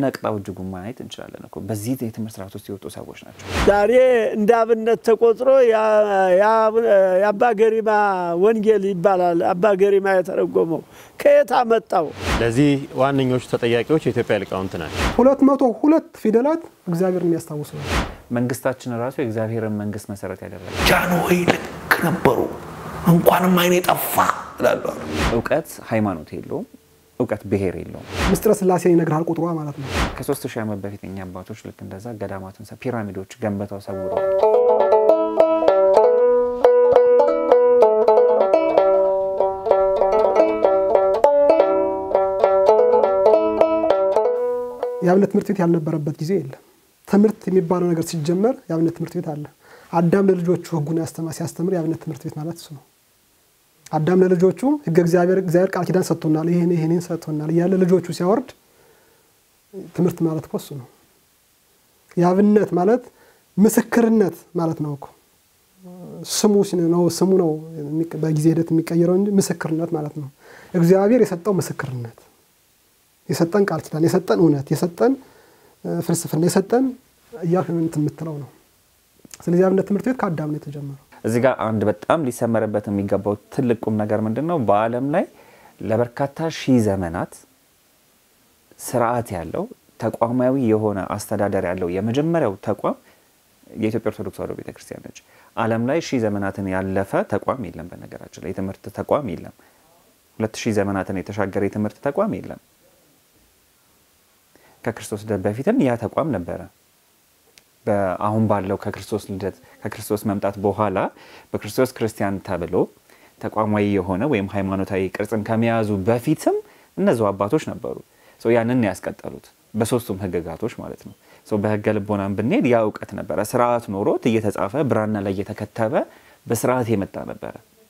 ነቅጣው እጅጉን ማየት እንችላለን እኮ በዚህ የትምህርት ስርዓት ውስጥ የወጡ ሰዎች ናቸው። ዛሬ እንደ አብነት ተቆጥሮ የአባ ገሪማ ወንጌል ይባላል። አባ ገሪማ የተረጎመው ከየት አመጣው? ለዚህ ዋነኞቹ ተጠያቂዎች የኢትዮጵያ ሊቃውንት ናቸው። ሁለት መቶ ሁለት ፊደላት እግዚአብሔርን የሚያስታውሱ ነው። መንግስታችን ራሱ የእግዚአብሔርን መንግስት መሰረት ያደረገ ጃንሆይ ልክ ነበሩ። እንኳንም አይኔ ጠፋ እላሉ። እውቀት ሃይማኖት የለውም። እውቀት ብሔር የለውም። ምስጢረ ስላሴን ይነግርሃል ቁጥሯ ማለት ነው። ከሶስት ሺህ ዓመት በፊት እኛ አባቶች ልክ እንደዛ ገዳማትን ፒራሚዶች ገንብተው ሰውረዋል። የአብነት ትምህርት ቤት ያልነበረበት ጊዜ የለም። ትምህርት የሚባለው ነገር ሲጀመር የአብነት ትምህርት ቤት አለ። አዳም ለልጆቹ ሕጉን ሲያስተምር የአብነት ትምህርት ቤት ማለት እሱ ነው። አዳም ለልጆቹ ሕገ እግዚአብሔር እግዚአብሔር ቃል ኪዳን ሰጥቶናል፣ ይህን ይህንን ሰጥቶናል እያለ ልጆቹ ሲያወርድ ትምህርት ማለት እኮ እሱ ነው። የአብነት ማለት ምስክርነት ማለት ነው እኮ ስሙ ነው ስሙ ነው በጊዜ ሂደት የሚቀየረው እንጂ ምስክርነት ማለት ነው። እግዚአብሔር የሰጠው ምስክርነት የሰጠን ቃል ኪዳን የሰጠን እውነት የሰጠን ፍልስፍና የሰጠን እያልክ እንትን የምትለው ነው። ስለዚህ አብነት ትምህርት ቤት ከአዳም ነው የተጀመረው። እዚህ ጋር አንድ በጣም ሊሰመርበት የሚገባው ትልቅ ቁም ነገር ምንድን ነው? በዓለም ላይ ለበርካታ ሺህ ዘመናት ስርዓት ያለው ተቋማዊ የሆነ አስተዳደር ያለው የመጀመሪያው ተቋም የኢትዮጵያ ኦርቶዶክስ ተዋሕዶ ቤተክርስቲያን ነች። ዓለም ላይ ሺህ ዘመናትን ያለፈ ተቋም የለም። በነገራችን ላይ የትምህርት ተቋም የለም። ሁለት ሺህ ዘመናትን የተሻገረ የትምህርት ተቋም የለም። ከክርስቶስ ልደት በፊትም ያ ተቋም ነበረ። አሁን ባለው ከክርስቶስ ልደት ከክርስቶስ መምጣት በኋላ በክርስቶስ ክርስቲያን ተብሎ ተቋማዊ የሆነ ወይም ሃይማኖታዊ ቅርጽን ከመያዙ በፊትም እነዚሁ አባቶች ነበሩ። ያንን ያስቀጠሉት በሶስቱም ህግጋቶች ማለት ነው። በህገ ልቦናም ብንሄድ ያ እውቀት ነበረ። ስርዓት ኖሮት እየተጻፈ ብራና ላይ እየተከተበ በስርዓት የመጣ ነበረ።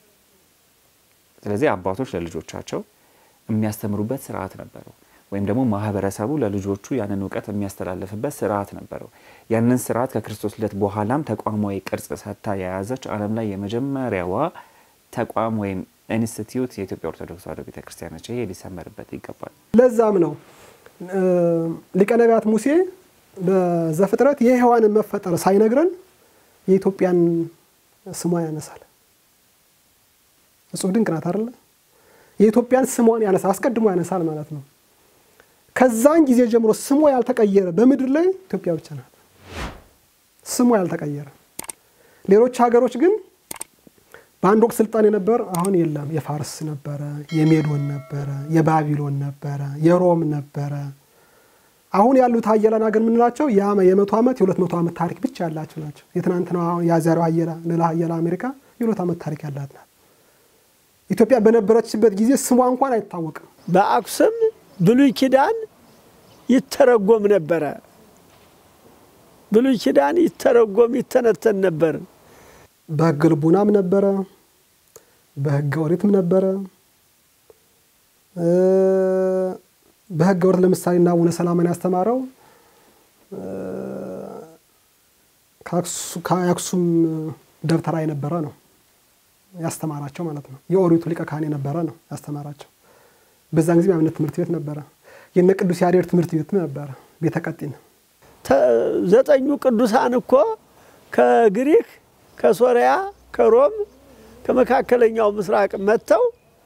ስለዚህ አባቶች ለልጆቻቸው የሚያስተምሩበት ስርዓት ነበረው። ወይም ደግሞ ማህበረሰቡ ለልጆቹ ያንን እውቀት የሚያስተላልፍበት ስርዓት ነበረው። ያንን ስርዓት ከክርስቶስ ልደት በኋላም ተቋማዊ ቅርጽ ሰጥታ የያዘች ዓለም ላይ የመጀመሪያዋ ተቋም ወይም ኢንስቲትዩት የኢትዮጵያ ኦርቶዶክስ ተዋሕዶ ቤተክርስቲያን ነች። ይሄ ሊሰመርበት ይገባል። ለዛም ነው ሊቀ ነቢያት ሙሴ በዘፍጥረት የሔዋንን መፈጠር ሳይነግረን የኢትዮጵያን ስሟ ያነሳል። እጹብ ድንቅ ናት አይደለ? የኢትዮጵያን ስሟን ያነሳል፣ አስቀድሞ ያነሳል ማለት ነው። ከዛን ጊዜ ጀምሮ ስሟ ያልተቀየረ በምድር ላይ ኢትዮጵያ ብቻ ናት። ስሟ ያልተቀየረ። ሌሎች ሀገሮች ግን በአንድ ወቅት ስልጣን የነበር አሁን የለም። የፋርስ ነበረ፣ የሜዶን ነበረ፣ የባቢሎን ነበረ፣ የሮም ነበረ። አሁን ያሉት ሀያላን ሀገር የምንላቸው የመቶ ዓመት የሁለት መቶ ዓመት ታሪክ ብቻ ያላቸው ናቸው። የትናንትና የዛሬው ሀያላ ሌላ ሀያላ አሜሪካ የሁለት ዓመት ታሪክ ያላት ናት። ኢትዮጵያ በነበረችበት ጊዜ ስሟ እንኳን አይታወቅም። በአክሱም ብሉይ ኪዳን ይተረጎም ነበረ። ብሉይ ኪዳን ይተረጎም ይተነተን ነበር። በሕገ ልቡናም ነበረ፣ በሕገ ኦሪትም ነበረ። በሕገ ኦሪት ለምሳሌ እና አቡነ ሰላማን ያስተማረው ከአክሱም ደብተራ የነበረ ነው ያስተማራቸው ማለት ነው። የኦሪቱ ሊቀ ካህን የነበረ ነው ያስተማራቸው። በዛን ጊዜ የአብነት ትምህርት ቤት ነበረ። የነ ቅዱስ ያሬድ ትምህርት ቤትም ነበረ። ቤተ ቀጢን ዘጠኙ ቅዱሳን እኮ ከግሪክ፣ ከሶሪያ፣ ከሮም፣ ከመካከለኛው ምስራቅ መጥተው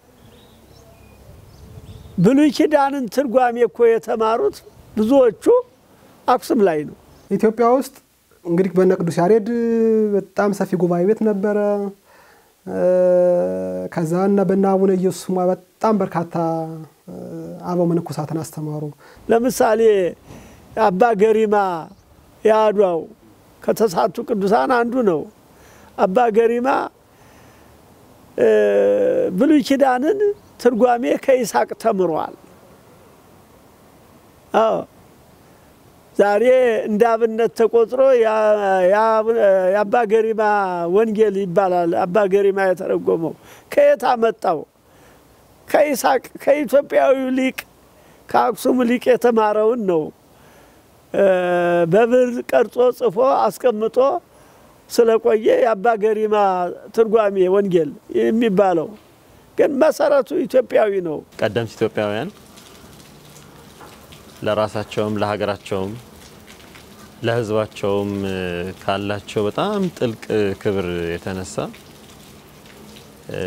ብሉይ ኪዳንን ትርጓሜ እኮ የተማሩት ብዙዎቹ አክሱም ላይ ነው። ኢትዮጵያ ውስጥ እንግዲህ በነ ቅዱስ ያሬድ በጣም ሰፊ ጉባኤ ቤት ነበረ። ከዛ እና በነ አቡነ ኢየሱስ ስሟ በጣም በርካታ አበው መነኮሳትን አስተማሩ። ለምሳሌ አባ ገሪማ የአድዋው ከተሳቱ ቅዱሳን አንዱ ነው። አባ ገሪማ ብሉይ ኪዳንን ትርጓሜ ከይስሐቅ ተምሯል። አዎ ዛሬ እንደ አብነት ተቆጥሮ የአባ ገሪማ ወንጌል ይባላል። አባ ገሪማ የተረጎመው ከየት አመጣው? ከይስሐቅ ከኢትዮጵያዊው ሊቅ ከአክሱም ሊቅ የተማረውን ነው በብር ቀርጾ ጽፎ አስቀምጦ ስለቆየ የአባ ገሪማ ትርጓሜ ወንጌል የሚባለው ግን መሰረቱ ኢትዮጵያዊ ነው። ቀደምት ኢትዮጵያውያን ለራሳቸውም ለሀገራቸውም ለሕዝባቸውም እ፣ ካላቸው በጣም ጥልቅ ክብር የተነሳ እ፣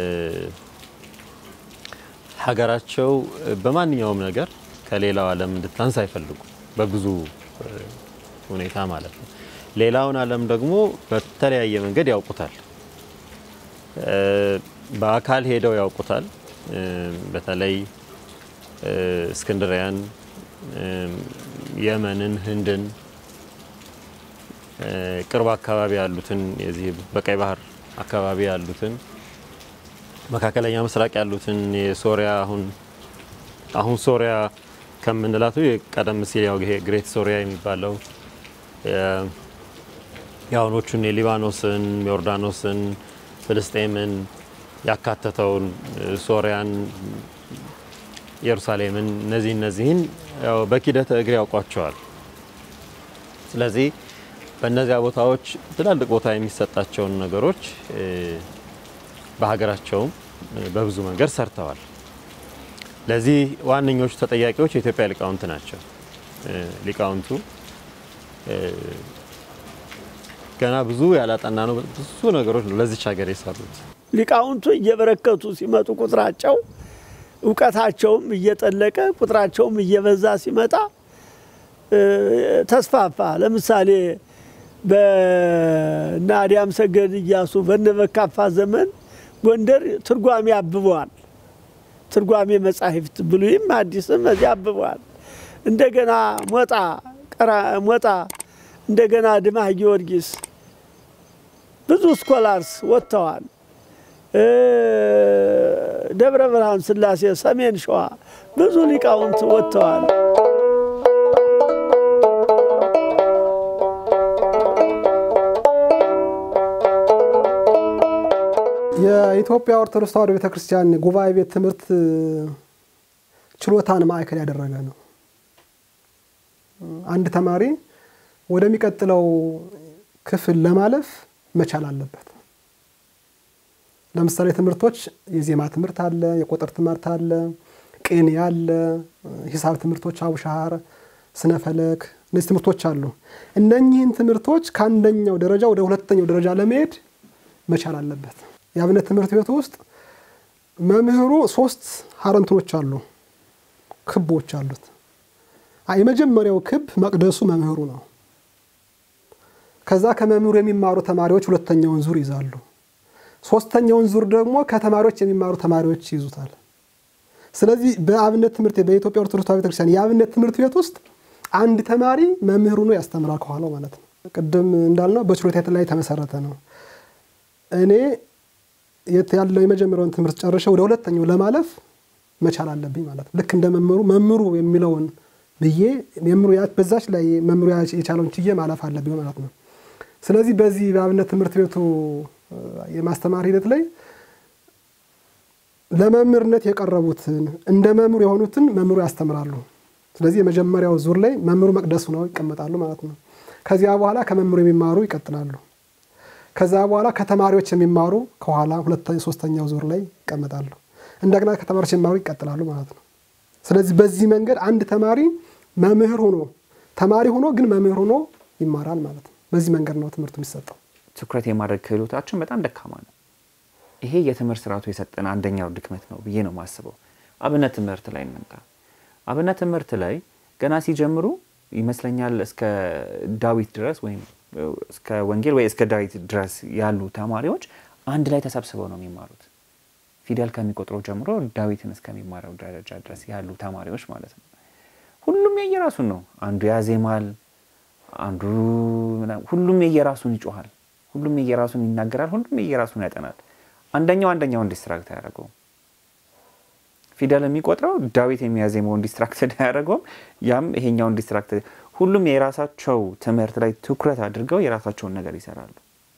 ሀገራቸው በማንኛውም ነገር ከሌላው ዓለም እንድታንስ አይፈልጉ በብዙ እ፣ ሁኔታ ማለት ነው። ሌላውን ዓለም ደግሞ በተለያየ መንገድ ያውቁታል። እ፣ በአካል ሄደው ያውቁታል። እ፣ በተለይ እ፣ እስክንድሪያን፣ እ፣ የመንን፣ ህንድን እ፣ ቅርብ አካባቢ ያሉትን የዚህ በቀይ ባህር አካባቢ ያሉትን መካከለኛ ምስራቅ ያሉትን የሶሪያ አሁን አሁን ሶሪያ ከምንላቱ ቀደም ሲል ያው ይሄ ግሬት ሶሪያ የሚባለው የ- የአሁኖቹን የሊባኖስን፣ ዮርዳኖስን፣ ፍልስጤምን ያካተተውን እ፣ ሶሪያን፣ ኢየሩሳሌምን እነዚህ እነዚህን ያው በኪደተ እግር ያውቋቸዋል። ስለዚህ በእነዚያ ቦታዎች ትላልቅ ቦታ የሚሰጣቸውን ነገሮች እ፣ በሀገራቸውም እ፣ በብዙ መንገድ ሰርተዋል። ለዚህ ዋነኞቹ ተጠያቂዎች የኢትዮጵያ ሊቃውንት ናቸው። እ፣ ሊቃውንቱ እ፣ ገና ብዙ ያላጠና ነው ብዙ ነገሮች ነው ለዚች ሀገር የሰሩት። ሊቃውንቱ እየበረከቱ ሲመጡ ቁጥራቸው እውቀታቸውም እየጠለቀ ቁጥራቸውም እየበዛ ሲመጣ እ፣ ተስፋፋ። ለምሳሌ በእነ አዲያም ሰገድ እያሱ በነ በካፋ ዘመን ጎንደር ትርጓሜ አብበዋል። ትርጓሜ መጻሕፍት ብሉይም አዲስም እዚያ አብበዋል። እንደገና ሞጣ ቀራ ሞጣ እንደገና ድማህ ጊዮርጊስ ብዙ ስኮላርስ ወጥተዋል። እ፣ ደብረ ብርሃን ስላሴ፣ ሰሜን ሸዋ ብዙ ሊቃውንት ወጥተዋል። የኢትዮጵያ ኦርቶዶክስ ተዋሕዶ ቤተክርስቲያን ጉባኤ ቤት ትምህርት ችሎታን ማዕከል ያደረገ ነው። አንድ ተማሪ ወደሚቀጥለው ክፍል ለማለፍ መቻል አለበት። ለምሳሌ ትምህርቶች የዜማ ትምህርት አለ፣ የቁጥር ትምህርት አለ፣ ቅኔ አለ፣ ሂሳብ ትምህርቶች፣ አቡሻህር፣ ስነ ፈለክ እነዚህ ትምህርቶች አሉ። እነኚህን ትምህርቶች ከአንደኛው ደረጃ ወደ ሁለተኛው ደረጃ ለመሄድ መቻል አለበት። የአብነት ትምህርት ቤት ውስጥ መምህሩ ሶስት ሀረንትኖች አሉ፣ ክቦች አሉት። አ- የመጀመሪያው ክብ መቅደሱ መምህሩ ነው። ከዛ ከመምህሩ የሚማሩ ተማሪዎች ሁለተኛውን ዙር ይዛሉ። ሶስተኛውን ዙር ደግሞ ከተማሪዎች የሚማሩ ተማሪዎች ይዙታል። ስለዚህ በአብነት ትምህርት ቤት በኢትዮጵያ ኦርቶዶክስ ተዋሕዶ ቤተክርስቲያን የአብነት ትምህርት ቤት ውስጥ አንድ ተማሪ መምህሩ ነው ያስተምራል ከኋላው ማለት ነው። ቅድም እንዳልነው በችሎታ ላይ የተመሰረተ ነው። እኔ የት ያለው የመጀመሪያውን ትምህርት ጨርሼ ወደ ሁለተኛው ለማለፍ መቻል አለብኝ ማለት ነው። ልክ እንደ መምህሩ መምህሩ የሚለውን ብዬ መምህሩ ያ- በዛች ላይ መምህሩ ያ- የቻለውን ችዬ ማለፍ አለብኝ ማለት ነው። ስለዚህ በዚህ በአብነት ትምህርት ቤቱ እ፣ የማስተማር ሂደት ላይ ለመምህርነት የቀረቡትን እንደ መምህሩ የሆኑትን መምህሩ ያስተምራሉ። ስለዚህ የመጀመሪያው ዙር ላይ መምህሩ መቅደሱ ነው ይቀመጣሉ ማለት ነው። ከዚያ በኋላ ከመምህሩ የሚማሩ ይቀጥላሉ። ከዛ በኋላ ከተማሪዎች የሚማሩ ከኋላ ሁለተኛ ሶስተኛው ዙር ላይ ይቀመጣሉ። እንደገና ከተማሪዎች የሚማሩ ይቀጥላሉ ማለት ነው። ስለዚህ በዚህ መንገድ አንድ ተማሪ መምህር ሆኖ ተማሪ ሆኖ ግን መምህር ሆኖ ይማራል ማለት ነው። በዚህ መንገድ ነው ትምህርቱ የሚሰጠው። ትኩረት የማድረግ ክህሎታችን በጣም ደካማ ነው። ይሄ የትምህርት ስርዓቱ የሰጠን አንደኛው ድክመት ነው ብዬ ነው የማስበው። አብነት ትምህርት ላይ እንምጣ። አብነት ትምህርት ላይ ገና ሲጀምሩ ይመስለኛል እስከ ዳዊት ድረስ ወይም እስከ ወንጌል ወይ እስከ ዳዊት ድረስ ያሉ ተማሪዎች አንድ ላይ ተሰብስበው ነው የሚማሩት። ፊደል ከሚቆጥረው ጀምሮ ዳዊትን እስከሚማረው ደረጃ ድረስ ያሉ ተማሪዎች ማለት ነው። ሁሉም የየራሱን ነው። አንዱ ያዜማል፣ አንዱ ምናምን፣ ሁሉም የየራሱን ይጮሃል፣ ሁሉም የየራሱን ይናገራል፣ ሁሉም የየራሱን ያጠናል። አንደኛው አንደኛውን ዲስትራክት አያደርገውም። ፊደል የሚቆጥረው ዳዊት የሚያዜመውን ዲስትራክትድ አያደርገውም፣ ያም ይሄኛውን ዲስትራክት ሁሉም የራሳቸው ትምህርት ላይ ትኩረት አድርገው የራሳቸውን ነገር ይሰራሉ።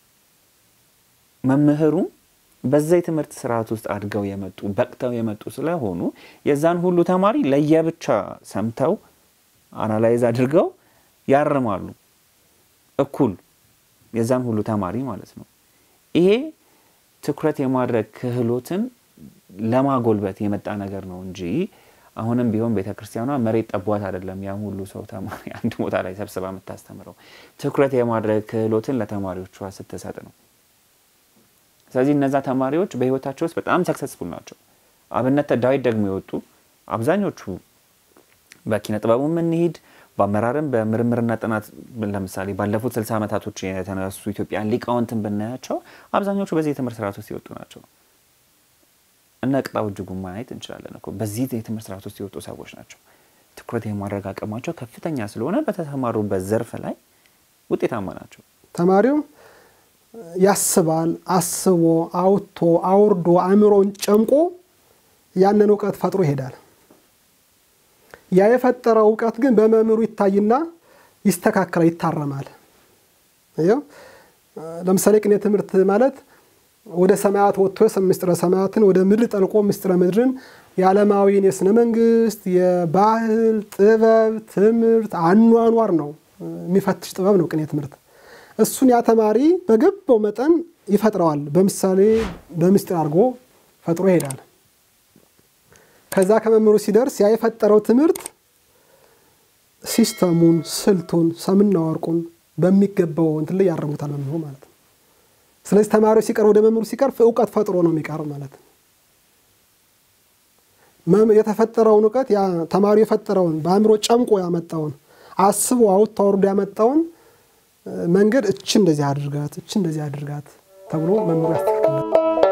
መምህሩም በዛ የትምህርት ስርዓት ውስጥ አድገው የመጡ በቅተው የመጡ ስለሆኑ የዛን ሁሉ ተማሪ ለየብቻ ሰምተው አናላይዝ አድርገው ያርማሉ። እኩል የዛን ሁሉ ተማሪ ማለት ነው። ይሄ ትኩረት የማድረግ ክህሎትን ለማጎልበት የመጣ ነገር ነው እንጂ አሁንም ቢሆን ቤተ ክርስቲያኗ መሬት ጠቧት አይደለም ያ ሁሉ ሰው ተማሪ አንድ ቦታ ላይ ሰብስባ የምታስተምረው ትኩረት የማድረግ ክህሎትን ለተማሪዎቿ ስትሰጥ ነው። ስለዚህ እነዛ ተማሪዎች በህይወታቸው ውስጥ በጣም ሰክሰስፉል ናቸው። አብነት ዳዊት ደግሞ የወጡ አብዛኞቹ በኪነ ጥበቡ የምንሄድ በአመራርም በምርምርና ጥናት ለምሳሌ ባለፉት ስልሳ ዓመታቶች የተነሱ ኢትዮጵያን ሊቃውንትን ብናያቸው አብዛኞቹ በዚህ የትምህርት ስርዓት ውስጥ የወጡ ናቸው። እነ ቅጣው እጅጉ ማየት እንችላለን እኮ በዚህ የትምህርት ስርዓት ውስጥ የወጡ ሰዎች ናቸው። ትኩረት የማድረግ አቅማቸው ከፍተኛ ስለሆነ በተሰማሩበት ዘርፍ ላይ ውጤታማ ናቸው። ተማሪው ያስባል። አስቦ አውጥቶ አውርዶ አእምሮን ጨምቆ ያንን እውቀት ፈጥሮ ይሄዳል። ያ የፈጠረው እውቀት ግን በመምህሩ ይታይና ይስተካከላል፣ ይታረማል። ይኸው ለምሳሌ ቅኔ ትምህርት ማለት ወደ ሰማያት ወጥቶ ምስጢረ ሰማያትን ወደ ምድር ጠልቆ ምስጢረ ምድርን የዓለማዊን የስነ መንግስት፣ የባህል፣ ጥበብ፣ ትምህርት፣ አኗኗር ነው የሚፈትሽ ጥበብ ነው ቅኔ ትምህርት። እሱን ያ ተማሪ በገባው መጠን ይፈጥረዋል። በምሳሌ በምስጢር አድርጎ ፈጥሮ ይሄዳል። ከዛ ከመምህሩ ሲደርስ ያ የፈጠረው ትምህርት ሲስተሙን፣ ስልቱን፣ ሰምና ወርቁን በሚገባው እንትን ላይ ያርሙታል መምህሩ ማለት ነው። ስለዚህ ተማሪዎች ሲቀርብ ወደ መምህሩ ሲቀርብ እውቀት ፈጥሮ ነው የሚቀርብ ማለት ነው። የተፈጠረውን እውቀት ተማሪው የፈጠረውን በአእምሮ ጨምቆ ያመጣውን አስቦ አውጥቶ አውርዶ ያመጣውን መንገድ እች እንደዚህ አድርጋት፣ እች እንደዚህ አድርጋት ተብሎ መምህሩ ያስተካክላል።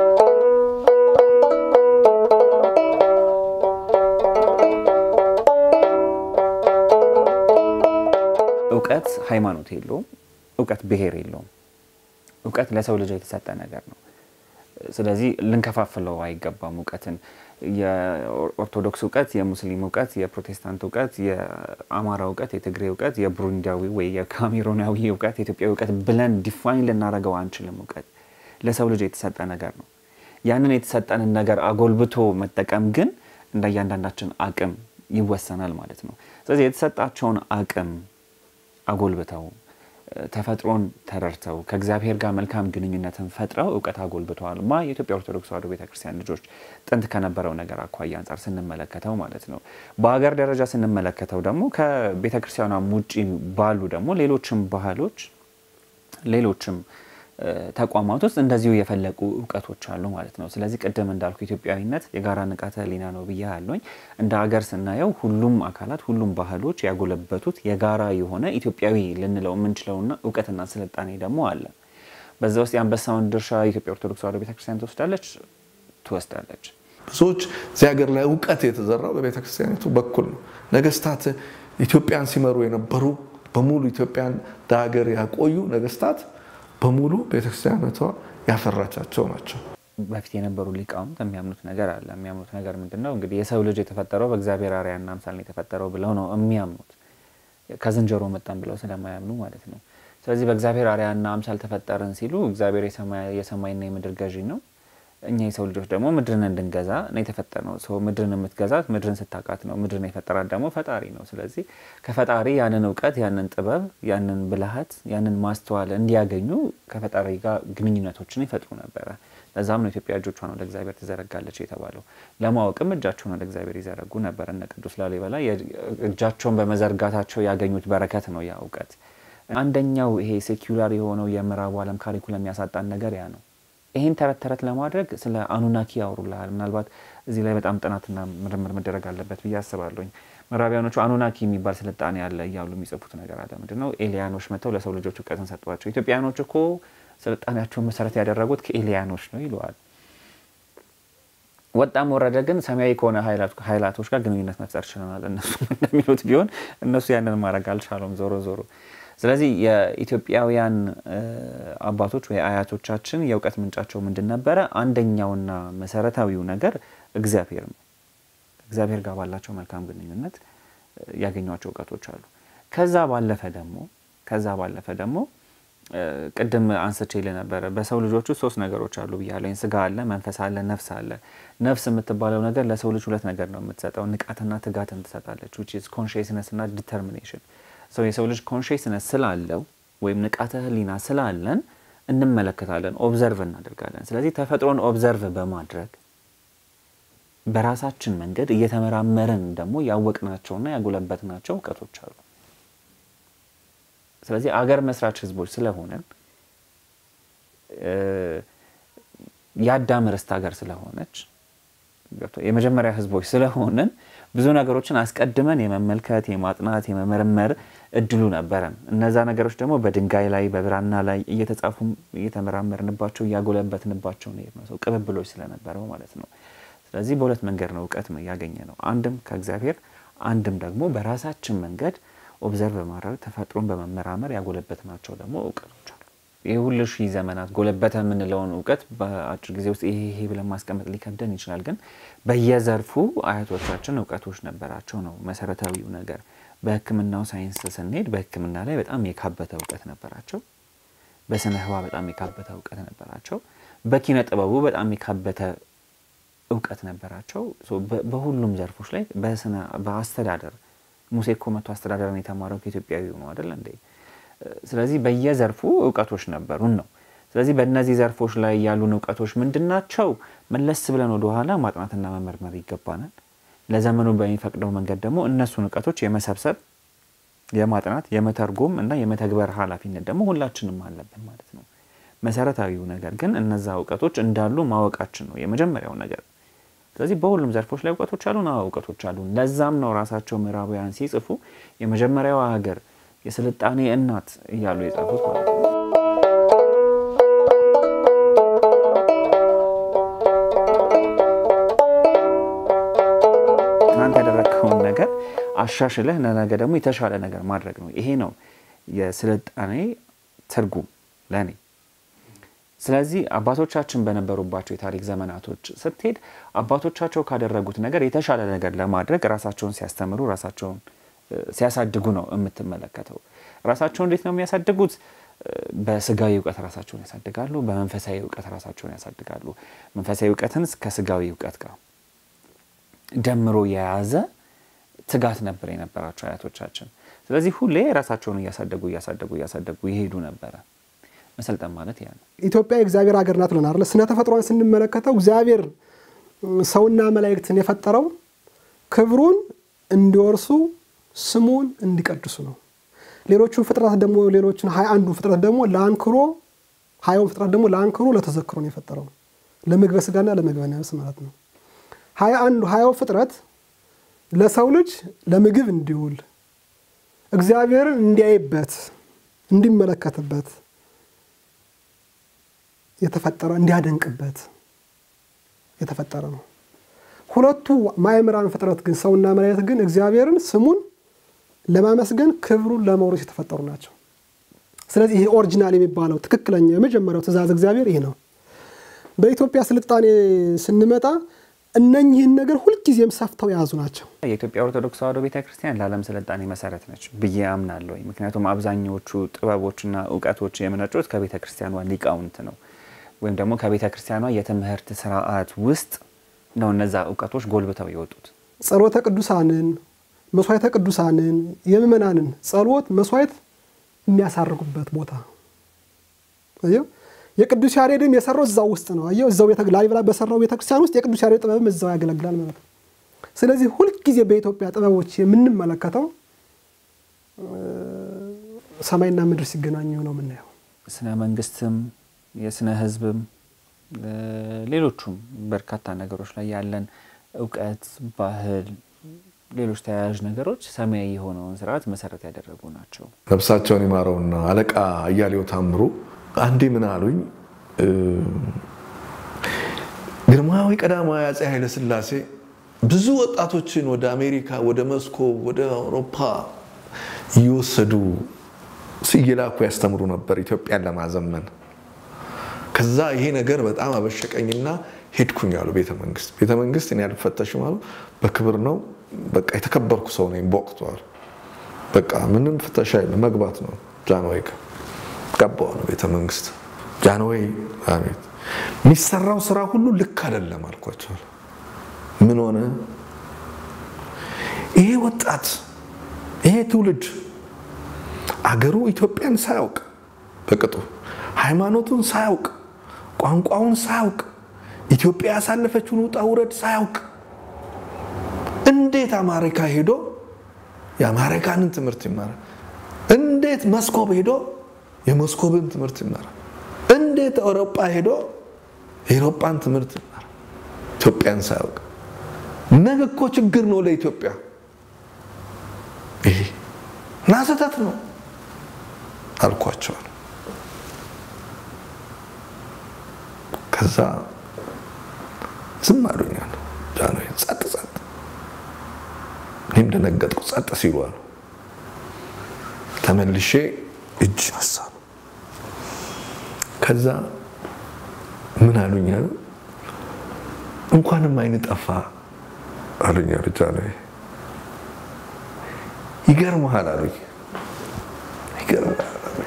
እውቀት ሃይማኖት የለውም። እውቀት ብሔር የለውም። እውቀት ለሰው ልጅ የተሰጠ ነገር ነው። ስለዚህ ልንከፋፍለው አይገባም። እውቀትን የኦርቶዶክስ እውቀት፣ የሙስሊም እውቀት፣ የፕሮቴስታንት እውቀት፣ የአማራ እውቀት፣ የትግሬ እውቀት፣ የብሩንዲያዊ ወይ የካሜሮናዊ እውቀት፣ የኢትዮጵያዊ እውቀት ብለን ዲፋይን ልናደርገው አንችልም። እውቀት ለሰው ልጅ የተሰጠ ነገር ነው። ያንን የተሰጠንን ነገር አጎልብቶ መጠቀም ግን እንደ እያንዳንዳችን አቅም ይወሰናል ማለት ነው። ስለዚህ የተሰጣቸውን አቅም አጎልብተው ተፈጥሮን ተረድተው ከእግዚአብሔር ጋር መልካም ግንኙነትን ፈጥረው እውቀት አጎልብተዋል። ማ የኢትዮጵያ ኦርቶዶክስ ተዋሕዶ ቤተክርስቲያን ልጆች ጥንት ከነበረው ነገር አኳያ አንጻር ስንመለከተው ማለት ነው። በሀገር ደረጃ ስንመለከተው ደግሞ ከቤተክርስቲያኗ ውጭ ባሉ ደግሞ ሌሎችም ባህሎች ሌሎችም ተቋማት ውስጥ እንደዚሁ የፈለቁ እውቀቶች አሉ ማለት ነው። ስለዚህ ቅድም እንዳልኩ ኢትዮጵያዊነት የጋራ ንቃተ ሕሊና ነው ብዬ አለኝ። እንደ ሀገር ስናየው ሁሉም አካላት ሁሉም ባህሎች ያጎለበቱት የጋራ የሆነ ኢትዮጵያዊ ልንለው የምንችለውና እውቀትና ስልጣኔ ደግሞ አለ። በዛ ውስጥ የአንበሳውን ድርሻ የኢትዮጵያ ኦርቶዶክስ ተዋሕዶ ቤተክርስቲያን ትወስዳለች ትወስዳለች። ብዙዎች እዚህ ሀገር ላይ እውቀት የተዘራው በቤተክርስቲያኒቱ በኩል ነው። ነገስታት ኢትዮጵያን ሲመሩ የነበሩ በሙሉ ኢትዮጵያን ለሀገር ያቆዩ ነገስታት በሙሉ ቤተክርስቲያነቷ ያፈራቻቸው ናቸው። በፊት የነበሩ ሊቃውንት የሚያምኑት ነገር አለ። የሚያምኑት ነገር ምንድን ነው? እንግዲህ የሰው ልጅ የተፈጠረው በእግዚአብሔር አርአያና አምሳል ነው የተፈጠረው ብለው ነው የሚያምኑት። ከዝንጀሮ መጣን ብለው ስለማያምኑ ማለት ነው። ስለዚህ በእግዚአብሔር አርአያና አምሳል ተፈጠርን ሲሉ እግዚአብሔር የሰማይና የምድር ገዢ ነው። እኛ የሰው ልጆች ደግሞ ምድርን እንድንገዛ ነው የተፈጠርነው። ሰው ምድርን የምትገዛት ምድርን ስታውቃት ነው። ምድርን የፈጠራት ደግሞ ፈጣሪ ነው። ስለዚህ ከፈጣሪ ያንን እውቀት፣ ያንን ጥበብ፣ ያንን ብልሃት፣ ያንን ማስተዋል እንዲያገኙ ከፈጣሪ ጋር ግንኙነቶችን ይፈጥሩ ነበረ። ለዛም ነው ኢትዮጵያ እጆቿን ወደ እግዚአብሔር ትዘረጋለች የተባለው። ለማወቅም እጃቸውን ወደ እግዚአብሔር ይዘረጉ ነበር። እነ ቅዱስ ላሊበላ እጃቸውን በመዘርጋታቸው ያገኙት በረከት ነው ያ እውቀት። አንደኛው ይሄ ሴኩላር የሆነው የምዕራቡ ዓለም ካሪኩለም ያሳጣን ነገር ያ ነው። ይህን ተረት ተረት ለማድረግ ስለ አኑናኪ ያወሩልሃል። ምናልባት እዚህ ላይ በጣም ጥናትና ምርምር መደረግ አለበት ብዬ አስባለሁኝ። ምዕራቢያኖቹ አኑናኪ የሚባል ስልጣኔ አለ እያሉ የሚጽፉት ነገር አለ። ምንድን ነው? ኤሊያኖች መጥተው ለሰው ልጆች እውቀትን ሰጧቸው። ኢትዮጵያኖች እኮ ስልጣኔያቸውን መሰረት ያደረጉት ከኤሊያኖች ነው ይለዋል። ወጣም ወረደ ግን ሰማያዊ ከሆነ ኃይላቶች ጋር ግንኙነት መፍጠር ችለናል። እነሱ እንደሚሉት ቢሆን እነሱ ያንን ማድረግ አልቻሉም። ዞሮ ዞሮ ስለዚህ የኢትዮጵያውያን አባቶች ወይ አያቶቻችን የእውቀት ምንጫቸው ምንድን ነበረ? አንደኛውና መሰረታዊው ነገር እግዚአብሔር ነው። እግዚአብሔር ጋር ባላቸው መልካም ግንኙነት ያገኟቸው እውቀቶች አሉ። ከዛ ባለፈ ደግሞ ከዛ ባለፈ ደግሞ ቅድም አንስቼ ነበረ በሰው ልጆች ውስጥ ሶስት ነገሮች አሉ ብያለኝ። ስጋ አለ፣ መንፈስ አለ፣ ነፍስ አለ። ነፍስ የምትባለው ነገር ለሰው ልጅ ሁለት ነገር ነው የምትሰጠው፣ ንቃትና ትጋትን ትሰጣለች። ዊች ኢዝ ኮንሽስነስ እና ዲተርሚኔሽን ሰው የሰው ልጅ ኮንሽስነስ ስላለው ወይም ንቃተ ህሊና ስላለን እንመለከታለን፣ ኦብዘርቭ እናደርጋለን። ስለዚህ ተፈጥሮን ኦብዘርቭ በማድረግ በራሳችን መንገድ እየተመራመርን ደግሞ ያወቅናቸውና ያጎለበትናቸው እውቀቶች አሉ። ስለዚህ አገር መስራች ህዝቦች ስለሆነን የአዳም ርስት ሀገር ስለሆነች የመጀመሪያ ህዝቦች ስለሆንን ብዙ ነገሮችን አስቀድመን የመመልከት የማጥናት የመመርመር እድሉ ነበረን። እነዛ ነገሮች ደግሞ በድንጋይ ላይ በብራና ላይ እየተጻፉ እየተመራመርንባቸው እያጎለበትንባቸው ነው ሰው ቅብብሎች ስለነበረው ማለት ነው። ስለዚህ በሁለት መንገድ ነው እውቀት ያገኘ ነው። አንድም ከእግዚአብሔር አንድም ደግሞ በራሳችን መንገድ ኦብዘርቭ በማድረግ ተፈጥሮን በመመራመር ያጎለበትናቸው ደግሞ እውቀቶች አሉ። ይህ ሁሉ ሺህ ዘመናት ጎለበተ የምንለውን እውቀት በአጭር ጊዜ ውስጥ ይሄ ይሄ ብለን ማስቀመጥ ሊከብደን ይችላል። ግን በየዘርፉ አያቶቻችን እውቀቶች ነበራቸው ነው መሰረታዊው ነገር። በሕክምናው ሳይንስ ስንሄድ በሕክምና ላይ በጣም የካበተ እውቀት ነበራቸው። በስነ ህዋ በጣም የካበተ እውቀት ነበራቸው። በኪነ ጥበቡ በጣም የካበተ እውቀት ነበራቸው። በሁሉም ዘርፎች ላይ በአስተዳደር ሙሴ እኮ መቶ አስተዳደርን የተማረው ከኢትዮጵያዊ ነው አይደል እንዴ? ስለዚህ በየዘርፉ እውቀቶች ነበሩን ነው። ስለዚህ በእነዚህ ዘርፎች ላይ ያሉን እውቀቶች ምንድን ናቸው? መለስ ብለን ወደኋላ ማጥናትና መመርመር ይገባናል። ለዘመኑ በሚፈቅደው መንገድ ደግሞ እነሱን እውቀቶች የመሰብሰብ የማጥናት፣ የመተርጎም እና የመተግበር ኃላፊነት ደግሞ ሁላችንም አለብን ማለት ነው። መሰረታዊው ነገር ግን እነዛ እውቀቶች እንዳሉ ማወቃችን ነው የመጀመሪያው ነገር። ስለዚህ በሁሉም ዘርፎች ላይ እውቀቶች አሉን። አዎ እውቀቶች አሉን። ለዛም ነው ራሳቸው ምዕራባውያን ሲጽፉ የመጀመሪያዋ ሀገር የስልጣኔ እናት እያሉ የጻፉት ማለት ነው። ትናንት ያደረግከውን ነገር አሻሽለህ ለነገ ደግሞ የተሻለ ነገር ማድረግ ነው። ይሄ ነው የስልጣኔ ትርጉም ለእኔ። ስለዚህ አባቶቻችን በነበሩባቸው የታሪክ ዘመናቶች ስትሄድ አባቶቻቸው ካደረጉት ነገር የተሻለ ነገር ለማድረግ ራሳቸውን ሲያስተምሩ ራሳቸውን ሲያሳድጉ ነው የምትመለከተው። ራሳቸውን እንዴት ነው የሚያሳድጉት? በስጋዊ እውቀት ራሳቸውን ያሳድጋሉ። በመንፈሳዊ እውቀት ራሳቸውን ያሳድጋሉ። መንፈሳዊ እውቀትን ከስጋዊ እውቀት ጋር ደምሮ የያዘ ትጋት ነበር የነበራቸው አያቶቻችን። ስለዚህ ሁሌ ራሳቸውን እያሳደጉ እያሳደጉ እያሳደጉ ይሄዱ ነበረ። መሰልጠን ማለት ያ ነው። ኢትዮጵያ የእግዚአብሔር ሀገር ናት ብለን አይደለ? ስነ ተፈጥሯን ስንመለከተው እግዚአብሔር ሰውና መላእክትን የፈጠረው ክብሩን እንዲወርሱ ስሙን እንዲቀድሱ ነው። ሌሎቹን ፍጥረት ደግሞ ሌሎችን ሀያ አንዱን ፍጥረት ደግሞ ለአንክሮ ሀያውን ፍጥረት ደግሞ ለአንክሮ ለተዘክሮ ነው የፈጠረው ለምግበ ስጋና ለምግበ ነፍስ ማለት ነው። ሀያ አንዱ ሀያው ፍጥረት ለሰው ልጅ ለምግብ እንዲውል እግዚአብሔርን እንዲያይበት እንዲመለከትበት የተፈጠረ እንዲያደንቅበት የተፈጠረ ነው። ሁለቱ ማእምራን ፍጥረት ግን ሰውና መላእክት ግን እግዚአብሔርን ስሙን ለማመስገን ክብሩን ለመውረስ የተፈጠሩ ናቸው። ስለዚህ ይሄ ኦሪጂናል የሚባለው ትክክለኛ የመጀመሪያው ትእዛዝ እግዚአብሔር ይህ ነው። በኢትዮጵያ ስልጣኔ ስንመጣ እነኚህን ነገር ሁልጊዜም ሰፍተው የያዙ ናቸው። የኢትዮጵያ ኦርቶዶክስ ተዋሕዶ ቤተክርስቲያን ለዓለም ስልጣኔ መሰረት ነች ብዬ አምናለሁ። ምክንያቱም አብዛኞቹ ጥበቦችና እውቀቶች የመነጩት ከቤተ ክርስቲያኗ ሊቃውንት ነው ወይም ደግሞ ከቤተ ክርስቲያኗ የትምህርት ስርዓት ውስጥ ነው እነዛ እውቀቶች ጎልብተው የወጡት። ጸሎተ ቅዱሳንን፣ መስዋዕተ ቅዱሳንን፣ የምእመናንን ጸሎት መስዋዕት የሚያሳርጉበት ቦታ አየው። የቅዱስ ያሬድም የሰራው እዛው ውስጥ ነው። አየው እዛው ላሊበላ በሰራው ቤተክርስቲያን ውስጥ የቅዱስ ያሬድ ጥበብም እዛው ያገለግላል ማለት ነው። ስለዚህ ሁልጊዜ በኢትዮጵያ ጥበቦች የምንመለከተው ሰማይና ምድር ሲገናኙ ነው የምናየው። ስነ መንግስትም የስነ ህዝብም ሌሎቹም በርካታ ነገሮች ላይ ያለን እውቀት፣ ባህል፣ ሌሎች ተያያዥ ነገሮች ሰማያዊ የሆነውን ስርዓት መሰረት ያደረጉ ናቸው። ነፍሳቸውን ይማረውና አለቃ አያሌው ታምሩ አንዴ ምን አሉኝ፣ ግርማዊ ቀዳማዊ አፄ ኃይለ ሥላሴ ብዙ ወጣቶችን ወደ አሜሪካ፣ ወደ መስኮብ፣ ወደ አውሮፓ እየወሰዱ እየላኩ ያስተምሩ ነበር ኢትዮጵያን ለማዘመን። ከዛ ይሄ ነገር በጣም አበሸቀኝና ሄድኩኝ አሉ ቤተ መንግስት። ቤተ መንግስት እኔ አልፈተሽም አሉ። በክብር ነው በቃ የተከበርኩ ሰው ነኝ በወቅቱ አሉ። በቃ ምንም ፍተሻ የለም መግባት ነው። ጃንሆይ ገባሁ ነው ቤተ መንግስት። ጃንሆይ አቤት፣ የሚሰራው ስራ ሁሉ ልክ አይደለም አልኳቸዋል። ምን ሆነ? ይሄ ወጣት ይሄ ትውልድ አገሩ ኢትዮጵያን ሳያውቅ በቅጡ ሃይማኖቱን ሳያውቅ ቋንቋውን ሳያውቅ ኢትዮጵያ ያሳለፈችውን ውጣ ውረድ ሳያውቅ እንዴት አሜሪካ ሄዶ የአሜሪካንን ትምህርት ይማራል? እንዴት መስኮብ ሄዶ የመስኮብን ትምህርት ይማራል? እንዴት አውሮፓ ሄዶ የአውሮፓን ትምህርት ይማራል? ኢትዮጵያን ሳያውቅ ነገ እኮ ችግር ነው ለኢትዮጵያ ይሄ እና ስህተት ነው አልኳቸዋል። ከዛ ዝም አሉኛል። ጃንሆይ ጸጥ ጸጥ። እኔም ደነገጥኩ። ጸጥ ሲሉ አሉ። ተመልሼ እጅ ነሳሁ። ከዛ ምን አሉኝ አሉ እንኳንም አይን ጠፋ አሉኝ አሉ ጃንሆይ። ይገርምሃል አሉኝ። ይገርምሃል አሉኝ።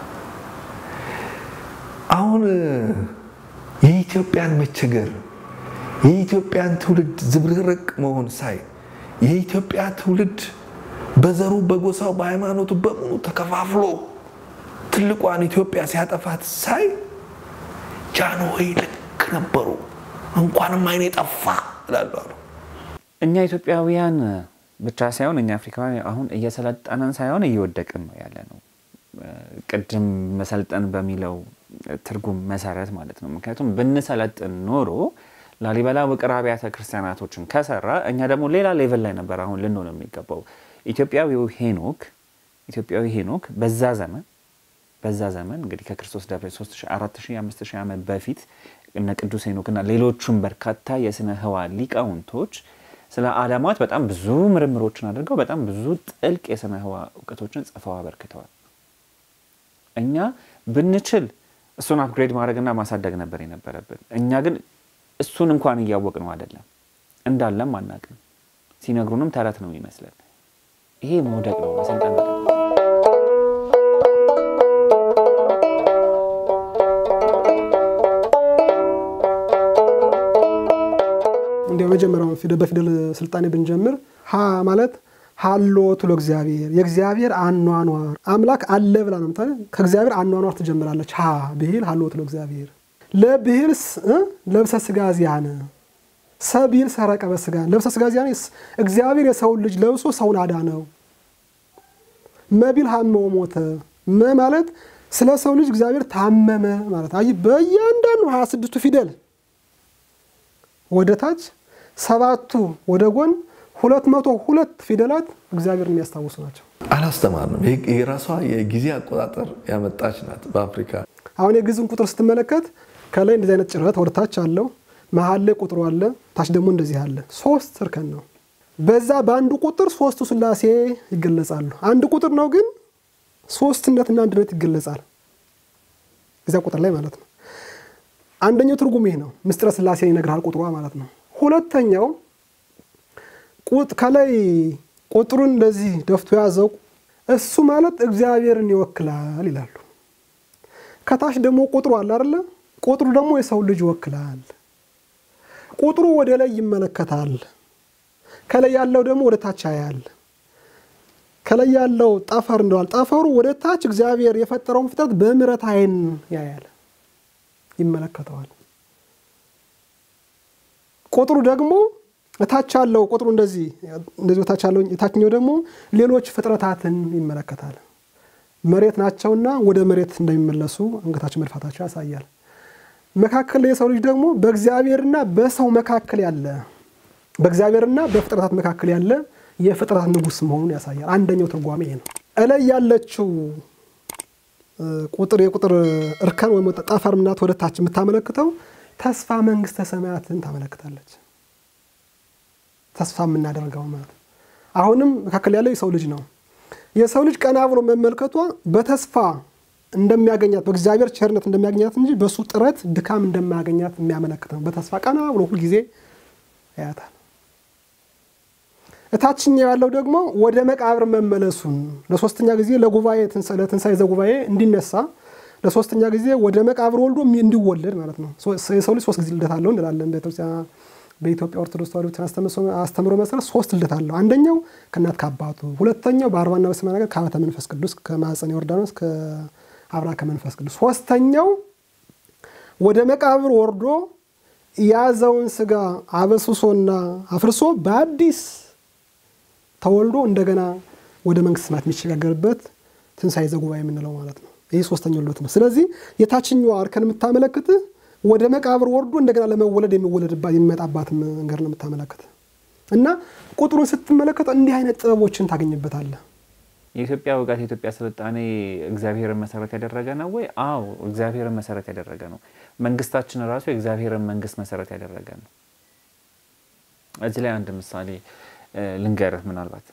አሁን የኢትዮጵያን መቸገር የኢትዮጵያን ትውልድ ዝብርቅርቅ መሆን ሳይ የኢትዮጵያ ትውልድ በዘሩ በጎሳው በሃይማኖቱ በሙሉ ተከፋፍሎ ትልቋን ኢትዮጵያ ሲያጠፋት ሳይ ጃንሆይ ልክ ነበሩ፣ እንኳንም አይኔ ጠፋ እላለሁ አሉ። እኛ ኢትዮጵያውያን ብቻ ሳይሆን እኛ አፍሪካውያን አሁን እየሰለጠንን ሳይሆን እየወደቅን ነው ያለ ነው። ቅድም መሰልጠን በሚለው ትርጉም መሰረት ማለት ነው። ምክንያቱም ብንሰለጥን ኖሮ ላሊበላ ውቅር አብያተ ክርስቲያናቶችን ከሰራ እኛ ደግሞ ሌላ ሌቭል ላይ ነበር አሁን ልንሆን የሚገባው። ኢትዮጵያዊው ሄኖክ ኢትዮጵያዊ ሄኖክ በዛ ዘመን በዛ ዘመን እንግዲህ ከክርስቶስ ደብረ 4000 5000 ዓመት በፊት እነ ቅዱስ ሄኖክና ሌሎቹም በርካታ የስነ ህዋ ሊቃውንቶች ስለ አለማት በጣም ብዙ ምርምሮችን አድርገው በጣም ብዙ ጥልቅ የስነ ህዋ እውቀቶችን ጽፈው አበርክተዋል። እኛ ብንችል እሱን አፕግሬድ ማድረግና ማሳደግ ነበር የነበረብን። እኛ ግን እሱን እንኳን እያወቅ ነው አይደለም፣ እንዳለም አናቅም። ሲነግሩንም ተረት ነው ይመስለን። ይሄ መውደቅ ነው መሰልጠን አይደለም። እንደ መጀመሪያውን ፊደል በፊደል ስልጣኔ ብንጀምር ሀ ማለት ሀሎ ትሎ እግዚአብሔር የእግዚአብሔር አኗኗር አምላክ አለ ብላ ነው ምታ ከእግዚአብሔር አኗኗር ትጀምራለች። ሀ ብሂል ሀሎ ትሎ እግዚአብሔር ለብሂል ለብሰ ስጋ ዚያነ ሰቢል ሰረቀ በስጋ ለብሰ ስጋ ዚያነ እግዚአብሔር የሰውን ልጅ ለብሶ ሰውን አዳነው። መቢል ሀመው ሞተ መ ማለት ስለ ሰው ልጅ እግዚአብሔር ታመመ ማለት አይ በእያንዳንዱ ሀያ ስድስቱ ፊደል ወደ ታች ሰባቱ ወደ ጎን ሁለት መቶ ሁለት ፊደላት እግዚአብሔር የሚያስታውሱ ናቸው። አላስተማርንም። የራሷ የጊዜ አቆጣጠር ያመጣች ናት በአፍሪካ። አሁን የግዕዝን ቁጥር ስትመለከት ከላይ እንደዚህ አይነት ጭረት ወደ ታች አለው፣ መሀል ላይ ቁጥሩ አለ፣ ታች ደግሞ እንደዚህ አለ። ሶስት እርከን ነው። በዛ በአንዱ ቁጥር ሶስቱ ስላሴ ይገለጻሉ። አንድ ቁጥር ነው ግን ሶስትነትና አንድነት ይገለጻል እዚያ ቁጥር ላይ ማለት ነው። አንደኛው ትርጉም ይህ ነው። ምስጢረ ስላሴን ይነግርሃል ቁጥሯ ማለት ነው። ሁለተኛው ከላይ ቁጥሩን እንደዚህ ደፍቶ ያዘው እሱ ማለት እግዚአብሔርን ይወክላል ይላሉ። ከታች ደግሞ ቁጥሩ አለ አይደለ? ቁጥሩ ደግሞ የሰው ልጅ ይወክላል። ቁጥሩ ወደ ላይ ይመለከታል። ከላይ ያለው ደግሞ ወደ ታች ያያል። ከላይ ያለው ጠፈር እንደዋል ጠፈሩ ወደ ታች እግዚአብሔር የፈጠረውን ፍጥረት በምሕረት ዓይን ያያል፣ ይመለከተዋል። ቁጥሩ ደግሞ እታች ያለው ቁጥሩ እንደዚህ እንደዚህ ታች ያለው የታችኛው ደግሞ ሌሎች ፍጥረታትን ይመለከታል። መሬት ናቸውና ወደ መሬት እንደሚመለሱ አንገታቸው መድፋታቸው ያሳያል። መካከል ላይ የሰው ልጅ ደግሞ በእግዚአብሔርና በሰው መካከል ያለ በእግዚአብሔርና በፍጥረታት መካከል ያለ የፍጥረት ንጉሥ መሆኑን ያሳያል። አንደኛው ትርጓሜ ይሄ ነው። እላይ ያለችው ቁጥር የቁጥር እርከን ወይም ጠፈር ምናት ወደ ታች የምታመለክተው ተስፋ መንግስተ ሰማያትን ታመለክታለች። ተስፋ የምናደርገው ማለት አሁንም መካከል ያለው የሰው ልጅ ነው። የሰው ልጅ ቀና ብሎ መመልከቷ በተስፋ እንደሚያገኛት በእግዚአብሔር ቸርነት እንደሚያገኛት እንጂ በእሱ ጥረት ድካም እንደማያገኛት የሚያመለክት ነው። በተስፋ ቀና ብሎ ሁልጊዜ ያያታል። እታችኛው ያለው ደግሞ ወደ መቃብር መመለሱን ለሶስተኛ ጊዜ ለጉባኤ ለትንሣኤ ዘጉባኤ እንዲነሳ ለሶስተኛ ጊዜ ወደ መቃብር ወልዶ እንዲወለድ ማለት ነው። የሰው ልጅ ሶስት ጊዜ ልደት አለው እንላለን በኢትዮጵያ ኦርቶዶክስ ተዋሕዶ አስተምሮ መሰረት ሶስት ልደት አለው። አንደኛው ከእናት ከአባቱ፣ ሁለተኛው በአርባና በሰማንያ ነገር ከአበተ መንፈስ ቅዱስ ከማኅፀነ ዮርዳኖስ ከአብራ ከመንፈስ ቅዱስ፣ ሶስተኛው ወደ መቃብር ወርዶ የያዘውን ስጋ አበስሶና አፍርሶ በአዲስ ተወልዶ እንደገና ወደ መንግስት ሰማያት የሚሸጋገርበት ትንሣኤ ዘጉባኤ የምንለው ማለት ነው። ይህ ሶስተኛው ልደት ነው። ስለዚህ የታችኛዋ እርከን የምታመለክት ወደ መቃብር ወርዶ እንደገና ለመወለድ የሚወለድባት የሚመጣባት መንገድ ነው የምታመለክት እና ቁጥሩን ስትመለከት እንዲህ አይነት ጥበቦችን ታገኝበታለህ። የኢትዮጵያ እውቀት የኢትዮጵያ ስልጣኔ እግዚአብሔርን መሰረት ያደረገ ነው ወይ? አዎ እግዚአብሔርን መሰረት ያደረገ ነው። መንግስታችን ራሱ የእግዚአብሔርን መንግስት መሰረት ያደረገ ነው። እዚህ ላይ አንድ ምሳሌ ልንገርህ። ምናልባት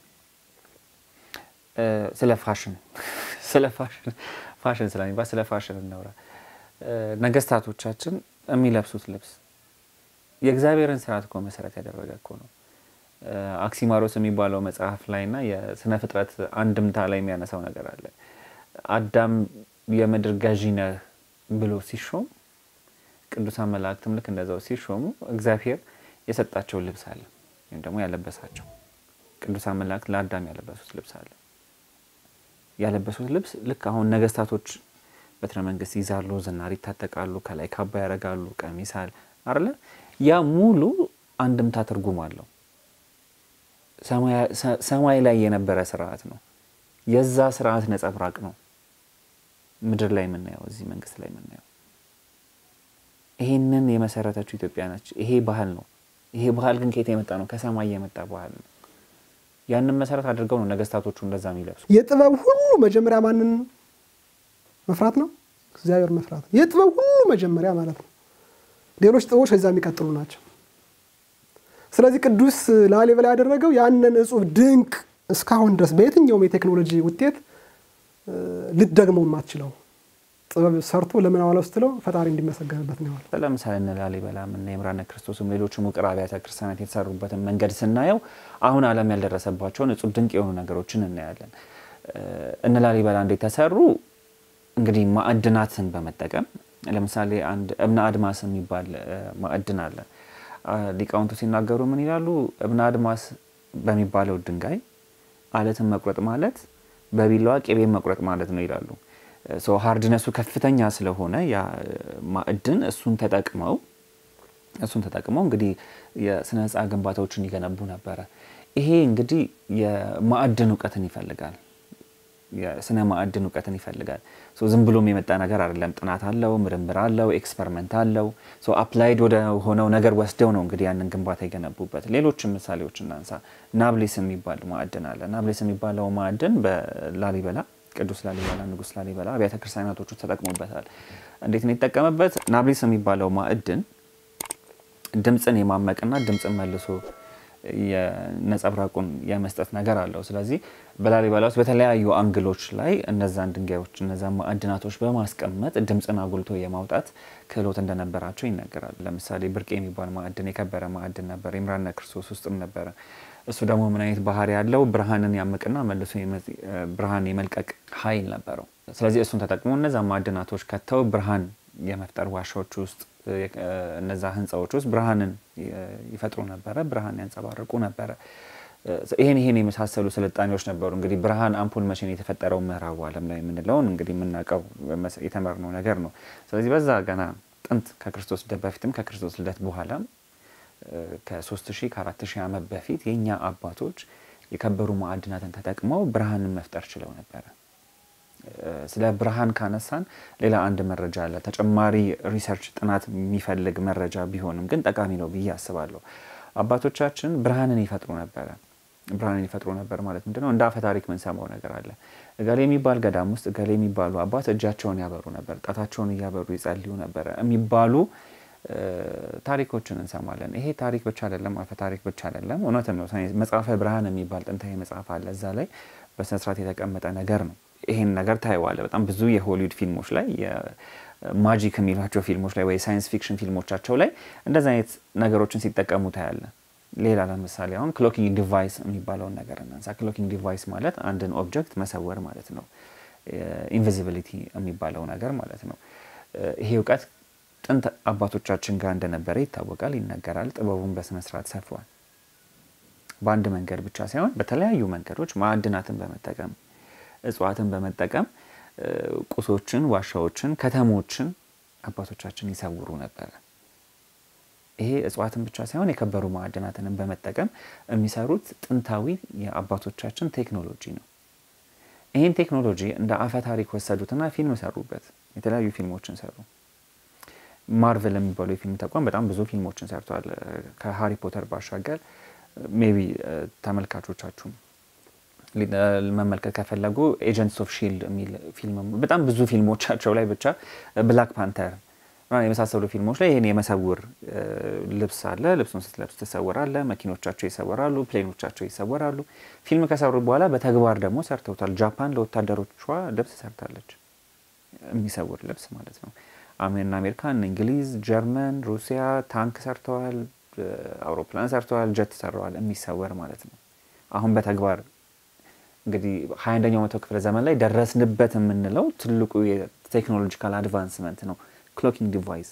ስለ ፋሽን ስለ ፋሽን ፋሽን ስለሚባል ስለ ፋሽን እናውራ። ነገስታቶቻችን የሚለብሱት ልብስ የእግዚአብሔርን ስርዓት እኮ መሰረት ያደረገ እኮ ነው። አክሲማሮስ የሚባለው መጽሐፍ ላይ እና የስነ ፍጥረት አንድምታ ላይ የሚያነሳው ነገር አለ። አዳም የምድር ገዢ ነህ ብሎ ሲሾም ቅዱሳን መላእክትም ልክ እንደዛው ሲሾሙ እግዚአብሔር የሰጣቸው ልብስ አለ፣ ወይም ደግሞ ያለበሳቸው ቅዱሳን መላእክት ለአዳም ያለበሱት ልብስ አለ። ያለበሱት ልብስ ልክ አሁን ነገስታቶች በትረ መንግስት ይዛሉ፣ ዝናር ይታጠቃሉ፣ ከላይ ካባ ያደርጋሉ፣ ቀሚስ አለ አይደለ? ያ ሙሉ አንድምታ ትርጉም አለው። ሰማይ ላይ የነበረ ስርዓት ነው። የዛ ስርዓት ነጸብራቅ ነው ምድር ላይ የምናየው፣ እዚህ መንግስት ላይ የምናየው። ይሄንን የመሰረተችው ኢትዮጵያ ነች። ይሄ ባህል ነው። ይሄ ባህል ግን ከየት የመጣ ነው? ከሰማይ የመጣ ባህል ነው። ያንን መሰረት አድርገው ነው ነገስታቶቹ እንደዛ የሚለብሱ። የጥበብ ሁሉ መጀመሪያ ማንን መፍራት ነው? እግዚአብሔር መፍራት ነው። የጥበብ ሁሉ መጀመሪያ ማለት ነው። ሌሎች ጥበቦች ከዛ የሚቀጥሉ ናቸው። ስለዚህ ቅዱስ ላሊበላ ያደረገው ያንን እጹብ ድንቅ እስካሁን ድረስ በየትኛውም የቴክኖሎጂ ውጤት ልትደግመው የማትችለው ጥበብ ሰርቶ ለምን አዋለው ስትለው ፈጣሪ እንዲመሰገንበት ነው ያዋለው። ለምሳሌ እነ ላሊበላም እነ የምራነ ክርስቶስም ሌሎችም ውቅር አብያተ ክርስቲያናት የተሰሩበትን መንገድ ስናየው አሁን ዓለም ያልደረሰባቸውን እጹብ ድንቅ የሆኑ ነገሮችን እናያለን። እነ ላሊበላ እንዴት ተሰሩ? እንግዲህ ማዕድናትን በመጠቀም ለምሳሌ አንድ እብነ አድማስ የሚባል ማዕድን አለ። ሊቃውንቱ ሲናገሩ ምን ይላሉ? እብነ አድማስ በሚባለው ድንጋይ አለትን መቁረጥ ማለት በቢላዋ ቅቤን መቁረጥ ማለት ነው ይላሉ። ሀርድነሱ ከፍተኛ ስለሆነ ያ ማዕድን እሱን ተጠቅመው እሱን ተጠቅመው እንግዲህ የስነ ህንፃ ግንባታዎችን ይገነቡ ነበረ። ይሄ እንግዲህ የማዕድን እውቀትን ይፈልጋል። የስነ ማዕድን እውቀትን ይፈልጋል። ዝም ብሎም የመጣ ነገር አይደለም። ጥናት አለው፣ ምርምር አለው፣ ኤክስፐሪመንት አለው። አፕላይድ ወደ ሆነው ነገር ወስደው ነው እንግዲህ ያንን ግንባታ የገነቡበት። ሌሎችም ምሳሌዎች እናንሳ። ናብሌስ የሚባል ማዕድን አለ። ናብሌስ የሚባለው ማዕድን በላሊበላ ቅዱስ ላሊበላ ንጉስ ላሊበላ አብያተ ክርስቲያናቶቹ ተጠቅሞበታል። እንዴት ነው የተጠቀመበት? ናብሌስ የሚባለው ማዕድን ድምፅን የማመቅና ድምፅን መልሶ የነጸብራቁን የመስጠት ነገር አለው። ስለዚህ በላሊበላ ውስጥ በተለያዩ አንግሎች ላይ እነዛን ድንጋዮች እነዛን ማዕድናቶች በማስቀመጥ ድምፅን አጉልቶ የማውጣት ክህሎት እንደነበራቸው ይነገራል። ለምሳሌ ብርቅ የሚባል ማዕድን የከበረ ማዕድን ነበር። የምራነ ክርስቶስ ውስጥም ነበረ። እሱ ደግሞ ምን አይነት ባህሪ ያለው ብርሃንን ያምቅና መልሶ ብርሃን የመልቀቅ ኃይል ነበረው። ስለዚህ እሱን ተጠቅሞ እነዛ ማዕድናቶች ከተው ብርሃን የመፍጠር ዋሻዎች ውስጥ እነዛ ህንፃዎች ውስጥ ብርሃንን ይፈጥሩ ነበረ፣ ብርሃን ያንጸባርቁ ነበረ። ይሄን ይሄን የመሳሰሉ ስልጣኔዎች ነበሩ። እንግዲህ ብርሃን አምፖል መቼ ነው የተፈጠረው? ምዕራቡ ዓለም ላይ የምንለውን እንግዲህ የምናውቀው የተመርነው ነገር ነው። ስለዚህ በዛ ገና ጥንት ከክርስቶስ ልደት በፊትም ከክርስቶስ ልደት በኋላም ከሶስት ሺህ ከአራት ሺህ ዓመት በፊት የእኛ አባቶች የከበሩ ማዕድናትን ተጠቅመው ብርሃንን መፍጠር ችለው ነበረ። ስለ ብርሃን ካነሳን ሌላ አንድ መረጃ አለ። ተጨማሪ ሪሰርች ጥናት የሚፈልግ መረጃ ቢሆንም ግን ጠቃሚ ነው ብዬ አስባለሁ። አባቶቻችን ብርሃንን ይፈጥሩ ነበረ። ብርሃንን ይፈጥሩ ነበር ማለት ምንድን ነው? እንደ አፈ ታሪክ የምንሰማው ነገር አለ። እገሌ የሚባል ገዳም ውስጥ እገሌ የሚባሉ አባት እጃቸውን ያበሩ ነበር፣ ጣታቸውን እያበሩ ይጸልዩ ነበረ የሚባሉ ታሪኮችን እንሰማለን። ይሄ ታሪክ ብቻ አይደለም፣ አፈ ታሪክ ብቻ አይደለም፣ እውነትም ነው። መጽሐፈ ብርሃን የሚባል ጥንታዊ መጽሐፍ አለ። እዛ ላይ በስነስርዓት የተቀመጠ ነገር ነው። ይሄን ነገር ታይዋለ። በጣም ብዙ የሆሊውድ ፊልሞች ላይ ማጂክ የሚሏቸው ፊልሞች ላይ ወይ ሳይንስ ፊክሽን ፊልሞቻቸው ላይ እንደዚ አይነት ነገሮችን ሲጠቀሙ ታያለ። ሌላ ለምሳሌ አሁን ክሎኪንግ ዲቫይስ የሚባለውን ነገር እናንሳ። ክሎኪንግ ዲቫይስ ማለት አንድን ኦብጀክት መሰወር ማለት ነው። ኢንቪዚቢሊቲ የሚባለው ነገር ማለት ነው። ይሄ እውቀት ጥንት አባቶቻችን ጋር እንደነበረ ይታወቃል፣ ይነገራል። ጥበቡን በስነስርዓት ሰፍሯል። በአንድ መንገድ ብቻ ሳይሆን በተለያዩ መንገዶች ማዕድናትን በመጠቀም እጽዋትን በመጠቀም ቁሶችን፣ ዋሻዎችን፣ ከተሞችን አባቶቻችን ይሰውሩ ነበረ። ይሄ እጽዋትን ብቻ ሳይሆን የከበሩ ማዕድናትንም በመጠቀም የሚሰሩት ጥንታዊ የአባቶቻችን ቴክኖሎጂ ነው። ይህን ቴክኖሎጂ እንደ አፈ ታሪክ ወሰዱትና ፊልም ሰሩበት። የተለያዩ ፊልሞችን ሰሩ። ማርቨል የሚባለው የፊልም ተቋም በጣም ብዙ ፊልሞችን ሰርተዋል። ከሃሪ ፖተር ባሻገር ሜቢ ተመልካቾቻችሁም መመልከት ከፈለጉ ኤጀንትስ ኦፍ ሺልድ የሚል ፊልም በጣም ብዙ ፊልሞቻቸው ላይ ብቻ ብላክ ፓንተር የመሳሰሉ ፊልሞች ላይ ይህን የመሰውር ልብስ አለ። ልብሱን ስትለብስ ትሰወራለ። መኪኖቻቸው ይሰወራሉ፣ ፕሌኖቻቸው ይሰወራሉ። ፊልም ከሰሩ በኋላ በተግባር ደግሞ ሰርተውታል። ጃፓን ለወታደሮቿ ልብስ ሰርታለች፣ የሚሰውር ልብስ ማለት ነው። አሜን አሜሪካን፣ እንግሊዝ፣ ጀርመን፣ ሩሲያ ታንክ ሰርተዋል፣ አውሮፕላን ሰርተዋል፣ ጀት ሰርተዋል፣ የሚሰወር ማለት ነው። አሁን በተግባር እንግዲህ ሀያ አንደኛው መቶ ክፍለ ዘመን ላይ ደረስንበት የምንለው ትልቁ የቴክኖሎጂካል አድቫንስመንት ነው። ክሎኪንግ ዲቫይስ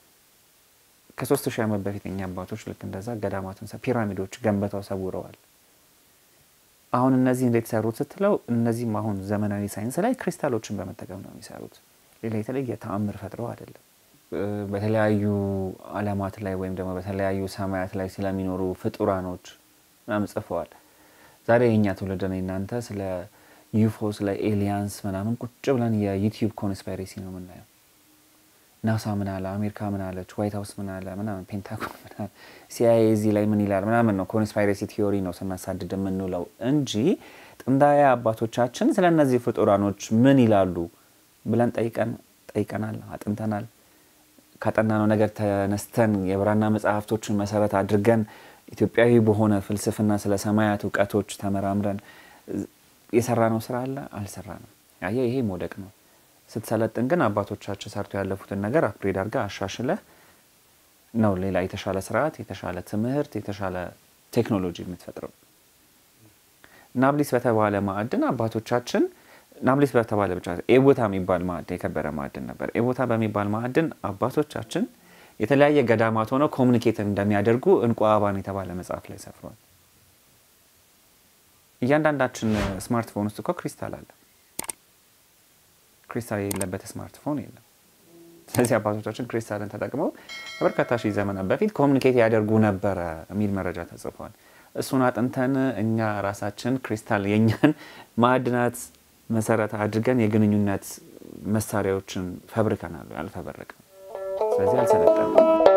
ከሶስት ሺህ ዓመት በፊት እኛ አባቶች ልክ እንደዛ ገዳማቱን ፒራሚዶች ገንብተው ሰውረዋል። አሁን እነዚህ እንዴት ሰሩት ስትለው እነዚህም አሁን ዘመናዊ ሳይንስ ላይ ክሪስታሎችን በመጠቀም ነው የሚሰሩት። ሌላ የተለየ ተአምር ፈጥረው አይደለም። በተለያዩ ዓለማት ላይ ወይም ደግሞ በተለያዩ ሰማያት ላይ ስለሚኖሩ ፍጡራኖች ምናምን ጽፈዋል። ዛሬ የእኛ ትውልድ ነው እናንተ ስለ ዩፎ ስለ ኤሊያንስ ምናምን ቁጭ ብለን የዩቲዩብ ኮንስፓይሬሲ ነው የምናየው። ናሳ ምን አለ፣ አሜሪካ ምን አለች፣ ዋይት ሀውስ ምን አለ ምናምን፣ ፔንታጎን ምን አለ፣ ሲአይኤ እዚህ ላይ ምን ይላል ምናምን ነው ኮንስፓይሬሲ ቲዮሪ ነው ስናሳድድ የምንውለው እንጂ ጥንታዊ አባቶቻችን ስለ እነዚህ ፍጡራኖች ምን ይላሉ ብለን ጠይቀን ጠይቀናል፣ አጥንተናል። ካጠናነው ነገር ተነስተን የብራና መጽሐፍቶችን መሰረት አድርገን ኢትዮጵያዊ በሆነ ፍልስፍና ስለ ሰማያት እውቀቶች ተመራምረን የሰራነው ስራ አለ አልሰራንም። አየህ ይሄ መውደቅ ነው። ስትሰለጥን ግን አባቶቻችን ሰርተው ያለፉትን ነገር አፕግሬድ አድርገህ አሻሽለህ ነው ሌላ የተሻለ ስርዓት፣ የተሻለ ትምህርት፣ የተሻለ ቴክኖሎጂ የምትፈጥረው። ናብሊስ በተባለ ማዕድን አባቶቻችን ናብሊስ በተባለ ብቻ ኤቦታ የሚባል ማዕድን የከበረ ማዕድን ነበር። ኤቦታ በሚባል ማዕድን አባቶቻችን የተለያየ ገዳማት ሆነው ኮሚኒኬት እንደሚያደርጉ እንቁ አበባን የተባለ መጽሐፍ ላይ ሰፍሯል። እያንዳንዳችን ስማርትፎን ውስጥ እኮ ክሪስታል አለ። ክሪስታል የሌለበት ስማርትፎን የለም። ስለዚህ አባቶቻችን ክሪስታልን ተጠቅመው ከበርካታ ሺህ ዘመናት በፊት ኮሚኒኬት ያደርጉ ነበረ የሚል መረጃ ተጽፏል። እሱን አጥንተን እኛ ራሳችን ክሪስታል የእኛን ማዕድናት መሰረት አድርገን የግንኙነት መሳሪያዎችን ፈብርከናል፣ አልፈበረቅም። ስለዚህ አልሰለጠንም።